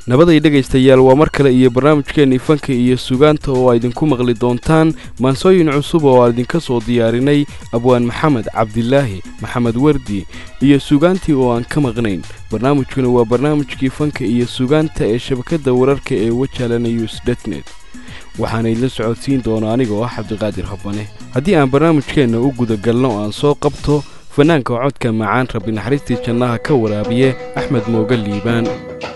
nabaday dhegaystayaal waa mar kale iyo barnaamijkeennii fanka iyo sugaanta oo aa idinku maqli doontaan maansooyin cusub oo aan idinka soo diyaarinay abwaan maxamed cabdilaahi maxamed wardi iyo sugaantii oo aan ka maqnayn barnaamijkuna waa barnaamijkii fanka iyo sugaanta ee shabakadda wararka ee wajala news detnet waxaana idla socodsiin doona aniga oo ah cabdiqaadir habane haddii aan barnaamijkeenna u gudagalno oo aan soo qabto fanaanka codka macaan rabbi naxariistii jannaha ka waraabiye axmed mooga liibaan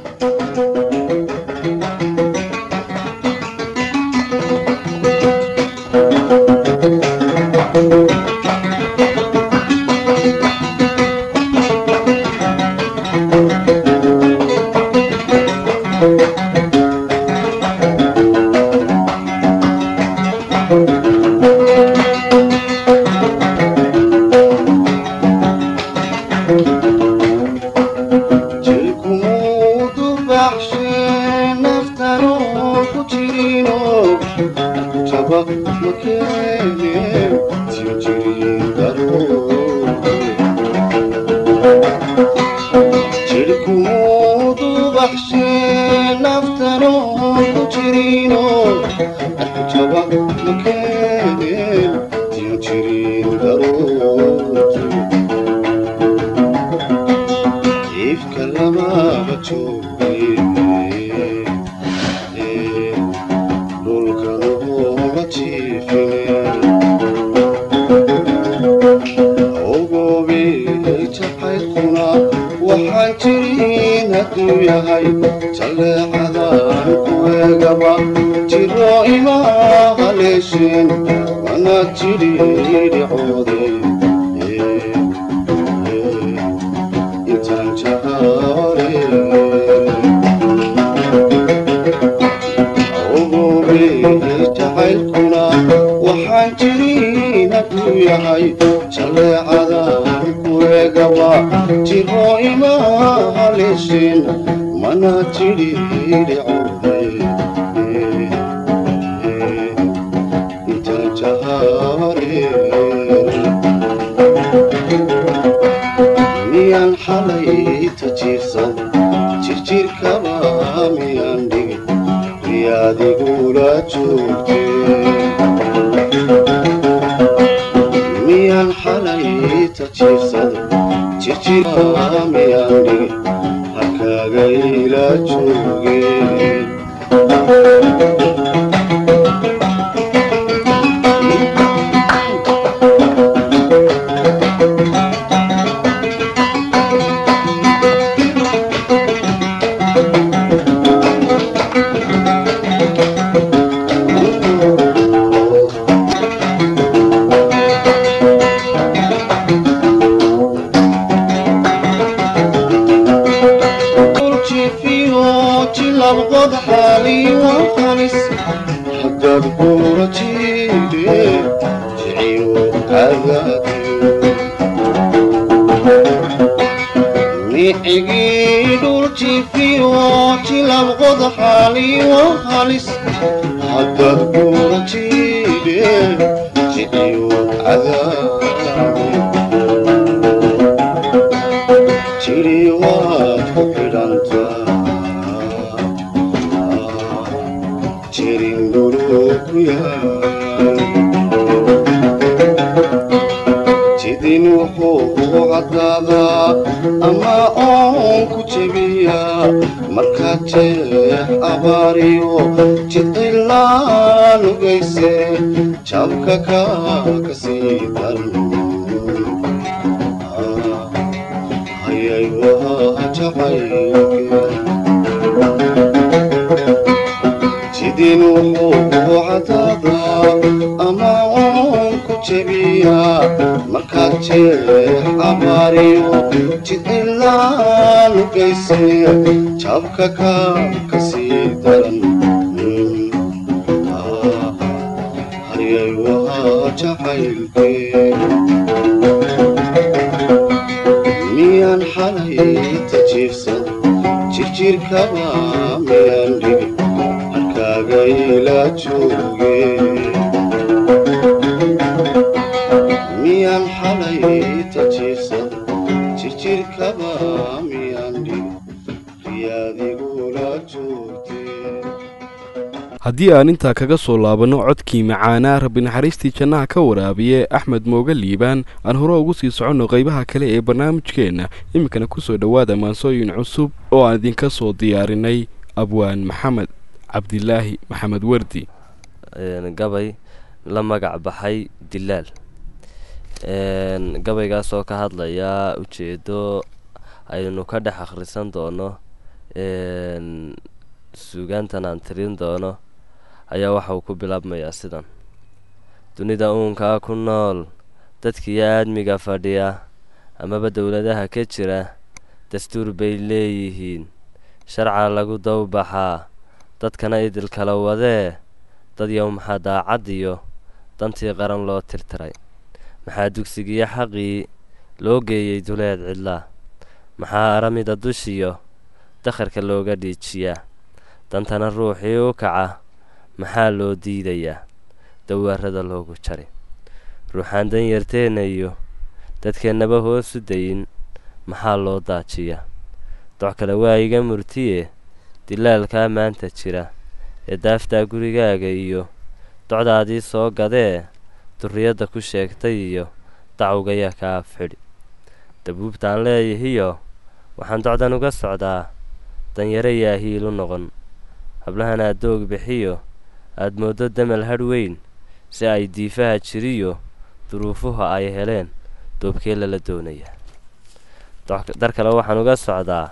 miyaan xalay tajiibsan jirjirkaba miyaan dhig riyaadigula jooga haddii aan intaa kaga soo laabanno codkii macaanaa rabbi naxariistii jannaha ka waraabiye axmed mooga liibaan aan hore ugu sii soconno qaybaha kale ee barnaamijkeenna iminkana kusoo dhowaada maansooyin cusub oo aan idinka soo diyaarinay abwaan maxamed cabdilaahi maxamed wardi gabay la magac baxay dilaal gabaygaas oo ka hadlaya ujeedo aynu ka dhex akhrisan doono suugaantan aan tirin doono ayaa waxa uu ku bilaabmayaa sidan dunida uunkaa ku nool dadkiiyo aadmiga fadhiya amaba dowladaha ka jira dastuur bay leeyihiin sharca lagu dawbaxaa dadkana idil kala wadee dad yow maxaa daacad iyo dantii qaran loo tirtiray maxaa dugsigiyo xaqii loo geeyey duleed cidlaa maxaa aramida dushiyo dakharka looga dhiijiyaa dantana ruuxii u kaca maxaa loo diidayaa dawaarada loogu jari ruuxaan dan yarteenna iyo dadkeennaba hoosu dayin maxaa loo daajiyaa doc kale waa iga murtiye dilaalkaa maanta jira ee daaftaa gurigaaga iyo docdaadii soo gadee durriyadda ku sheegtay iyo dacwgayaa ka afxidhi dabuubtaan leeyahiyo waxaan docdan uga socdaa danyare yaahiilu noqon hablahan aad doog bixiyo aad mooddo damal hadh weyn si ay diifaha jiriyo duruufuha ay heleen doobkee lala doonayaa dar kale waxaan uga socdaa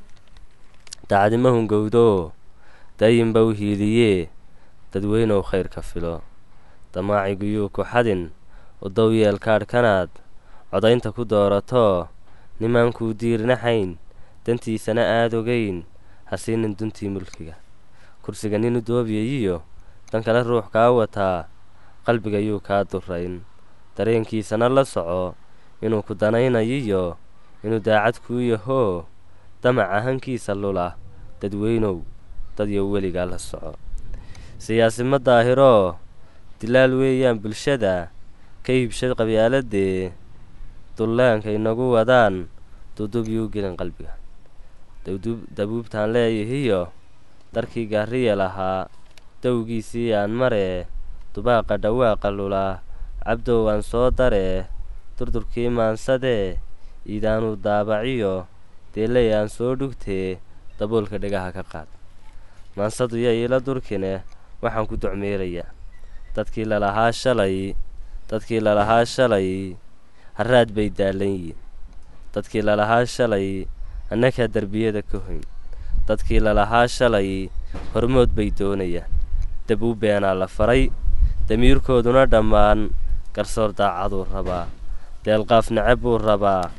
dacdimahun gowdoo daayinba u hiiliyee dadweynow khayrka filo damaaciguyuu ku xadin udow yeelkaadhkanaad codaynta ku dooratoo nimaankuu diirnaxayn dantiisana aad ogayn hasiinin duntii mulkiga kursiga nin u doobiyayiyo dan kale ruux kaa wataa qalbigayuu kaa durayn dareenkiisana la soco inuu ku danaynayiyo inuu daacad kuu yahoo damaca hankiisa lula dadweynow dadyo weligaa la soco siyaasima daahiroo dilaal weeyaan bulshada ka iibsha qabyaaladee dullaanka inagu wadaan dudubyuu gelin qalbiga dabuubtaan leeyahiyo darkii gaariya lahaa dowgiisii aan maree dubaaqa dhawaaqa lulaa cabdow aan soo daree durdurkii maansadee iidaanuu daabaciyo deeley aan soo dhugtee daboolka dhagaha ka qaad maansadu ya iila durkine waxaan ku docmeerayaa dadkii lalahaa shalay dadkii lalahaa shalay haraad bay daalan yihiin dadkii lalahaa shalay annagaa derbiyada ka hoyn dadkii lalahaa shalay hormood bay doonayaan dabuu beenaa la faray damiirkooduna dhammaan garsoor daacaduu rabaa deelqaaf necab buu rabaa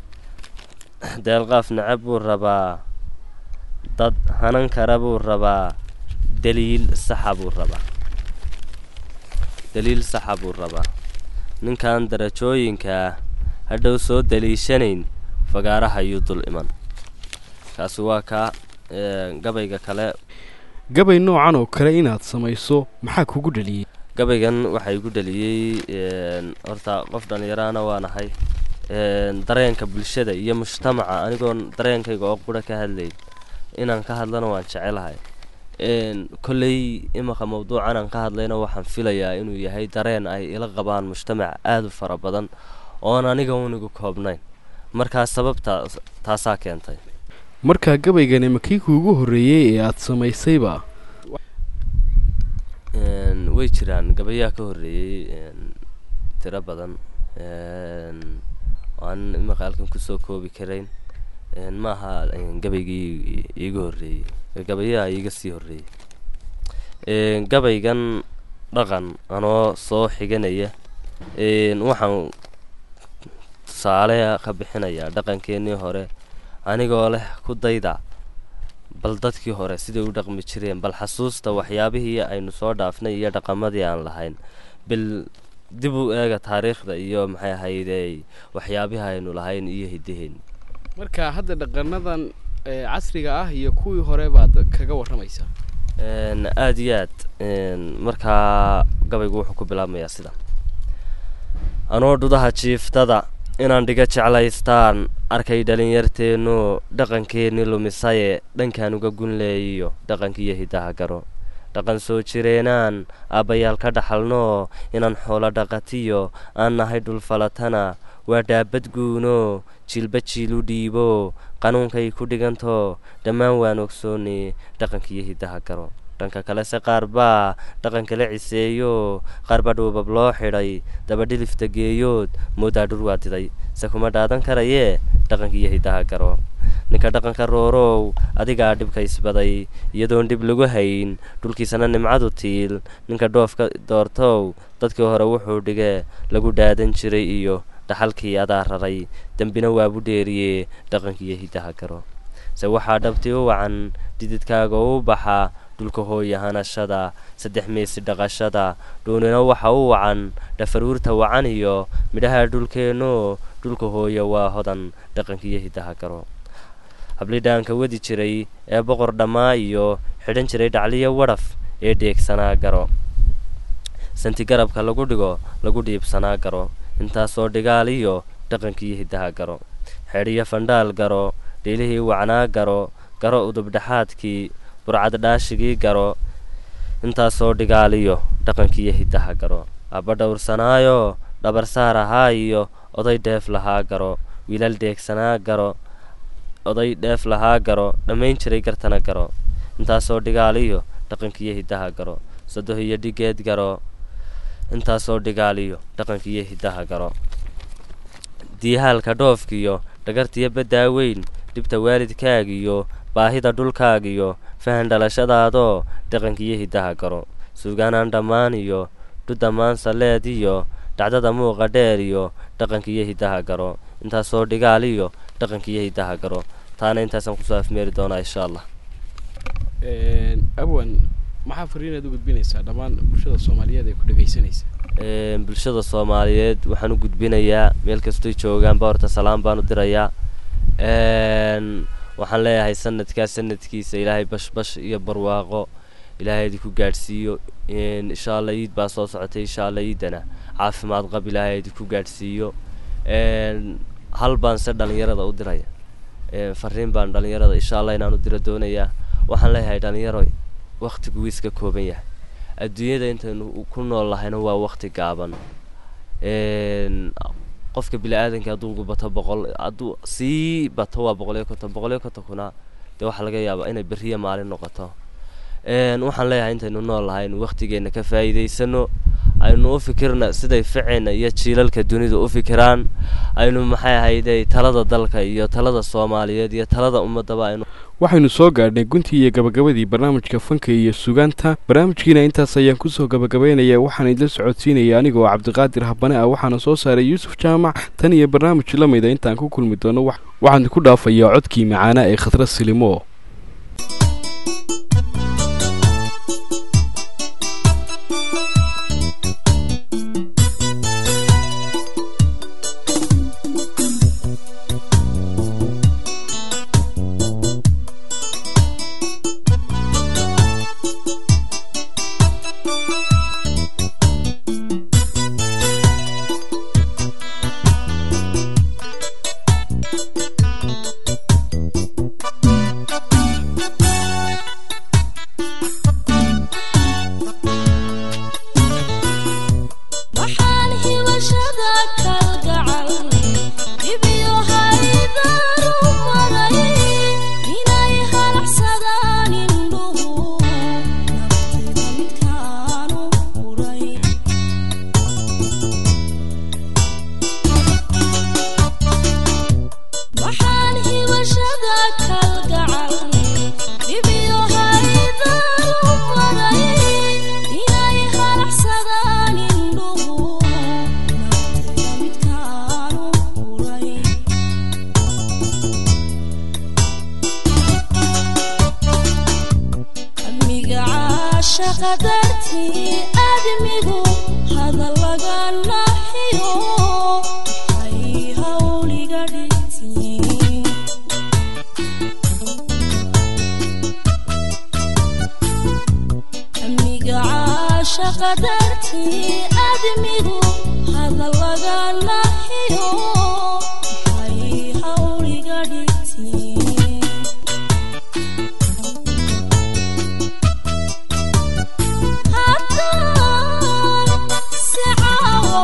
deelqaaf necab buu rabaa dad hanan kara buu rabaa daliil saxa buu rabaa daliil saxa buu rabaa ninkan darajooyinkaa hadhow soo daliishanayn fagaaraha ayuu dul iman kaasi waa kaa gabayga kale gabay noocan oo kale inaad samayso maxaa kugu dhaliyey gabaygan waxaa igu dhaliyey horta qof dhallinyaraana waanahay dareenka bulshada iyo mujtamaca anigoon dareenkayga oo qura ka hadlayn inaan ka hadlana waan jecelahay kolley imanka mawduucan aan ka hadlayna waxaan filayaa inuu yahay dareen ay ila qabaan mujtamac aada u fara badan oon aniga unigu koobnayn markaa sababta taasaa keentay markaa gabaygani ma kii kuugu horreeyey ee aad samaysayba way jiraan gabayaa ka horreeyey tiro badan aan imanka halkan kusoo koobi karayn maaha gabaygii iiga horreeyey gabayaa iiga sii horreeyey gabaygan dhaqan anoo soo xiganaya waxaan tusaale ka bixinayaa dhaqankeenii hore anigoo leh ku dayda bal dadkii hore siday u dhaqmi jireen bal xasuusta waxyaabihii aynu soo dhaafnay iyo dhaqamadii aan lahayn bal dib u eega taariikhda iyo maxay ahaydey waxyaabihii aynu lahayn iyo hiddaheenni marka hadda dhaqanadan casriga ah iyo kuwii hore baad kaga warramaysaa aada iyo aad markaa gabaygu wuxuu ku bilaabmayaa sida anoo dhudaha jiiftada inaan dhiga jeclaystaan arkay dhalinyarteennu dhaqankeenni lumisaye dhankaan uga gunleeyiyo dhaqankiiyo hiddaha garo dhaqan soo jireenaan aabbayaal ka dhaxalnoo inaan xoolo dhaqatiyo aan nahay dhulfalatana waa dhaabad guuno jiilba jiilu dhiibo qanuunkay ku dhiganto dhammaan waan ogsoonay dhaqankiiyo hiddaha garo dhanka kalese qaar baa dhaqankala ciseeyo qaar baa dhuubab loo xidhay dabadhilifta geeyood moodaa dhur waa diday se kuma dhaadan karayee dhaqankiiyo hiddaha garo ninka dhaqanka roorow adigaa dhibka isbaday iyadoon dhib lagu hayn dhulkiisana nimcadu tiil ninka dhoofka doortow dadkii hore wuxuu dhigee lagu dhaadan jiray iyo dhaxalkii adaa raray dembina waabu dheeriyee dhaqankiiyo hiddaha garo se waxaa dhabti u wacan dhididkaaga u baxa dhulka hooya hanashada saddex meesi dhaqashada dhuunina waxa u wacan dhafaruurta wacan iyo midhaha dhulkeennu dhulka hooya waa hodan dhaqankiiyo hiddaha garo hablidhaanka wadi jiray ee boqor dhammaa iyo xidhan jiray dhacliyo wadhaf ee dheegsanaa garo santi garabka lagu dhigo lagu dhiibsanaa garo intaasoo dhigaal iyo dhaqankiiyo hiddaha garo xedhiyo fandhaal garo dhiilihii wacnaa garo garo udubdhexaadkii burcad dhaashigii garo intaasoo dhigaaliyo dhaqankiiyo hiddaha garo abba dhowrsanaayo dhabarsaar ahaa iyo oday dheef lahaa garo wiilal deegsanaa garo oday dheef lahaa garo dhammayn jiray gartana garo intaasoo dhigaaliyo dhaqankiiyo hiddaha garo sadoh iyo dhigeed garo intaasoo dhigaaliyo dhaqankiiyo hiddaha garo diihaalka dhoofkiyo dhagartiyo baddaa weyn dhibta waalidkaagiyo baahida dhulkaagiyo fahan dhalashadaadoo dhaqankiiyo hiddaha garo suugaanaan dhammaan iyo dhudammaan saleed iyo dhacdada muuqa dheer iyo dhaqankiiyo hiddaha garo intaasoo dhigaal iyo dhaqankiiyo hiddaha garo taana intaasaan kusoo afmeeri doonaa insha allah abwan maxaa fariinaad u gudbinaysaa dhammaan bulshada soomaaliyeed ee ku dhegaysanaysa bulshada soomaaliyeed waxaan u gudbinayaa meel kastoy joogaanba horta salaam baan u dirayaa waxaan leeyahay sanadkaa sanadkiisa ilaahay bashbash iyo barwaaqo ilaahay idinku gaadhsiiyo insha allah iid baa soo socotay insha allah iidana caafimaad qab ilaahay idinku gaadhsiiyo hal baan se dhalinyarada u diraya fariin baan dhalinyarada insha allah inaan u diro doonayaa waxaan leeyahay dhalinyaroy waktigu wuu iska kooban yahay adduunyada intaynu ku nool lahayna waa wakti gaaban qofka bini-aadanka hadduu bato boqol hadduu sii bato waa boqol iyo konton boqol iyo kontonkuna dee waxaa laga yaabaa inay beriya maalin noqoto waxaan leeyahay intaynu nool lahay inu waktigeena ka faa'iidaysano aynu u fikirna siday ficina iyo jiilalka dunida u fikiraan aynu maxay ahayday talada dalka iyo talada soomaaliyeed iyo talada ummadaba aynu waxaynu soo gaadhnay guntii iyo gabagabadii barnaamijka fanka iyo sugaanta barnaamijkiina intaas ayaan kusoo gabagabaynayaa waxaan idla socodsiinaya anigoo cabdiqaadir habane ah waxaana soo saaray yuusuf jaamac tan iyo barnaamij la mida intaan ku kulmi doono waxaan ku dhaafayaa codkii macaanaa ee khadra silimo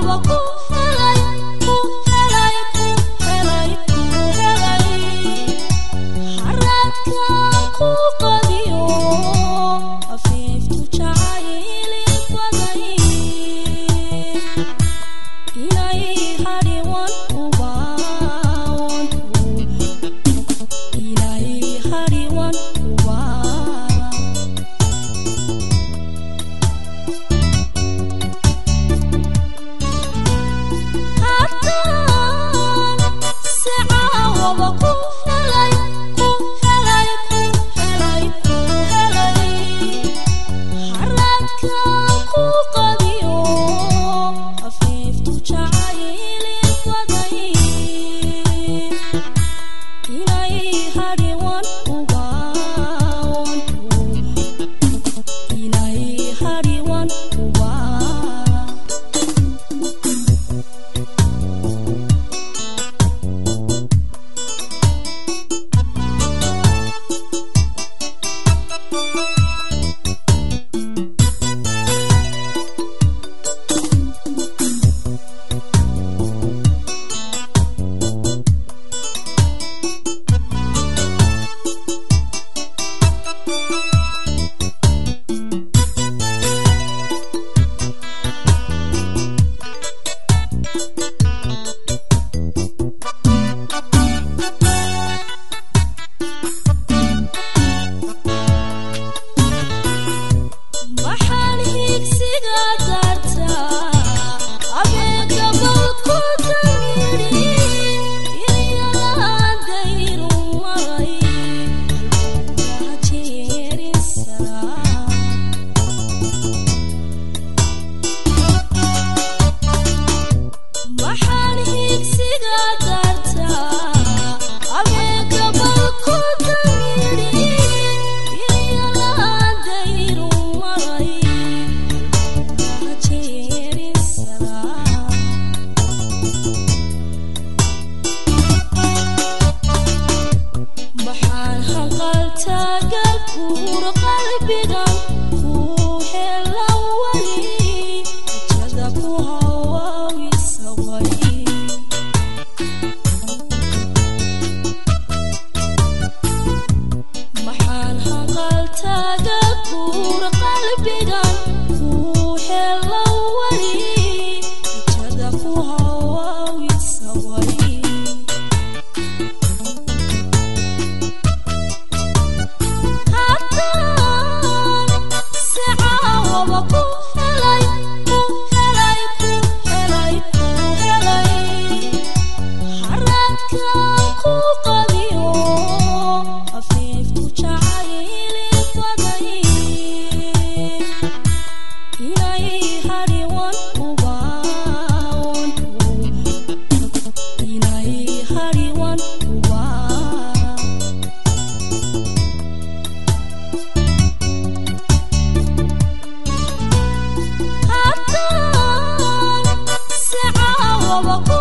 Haddaan si caawa ku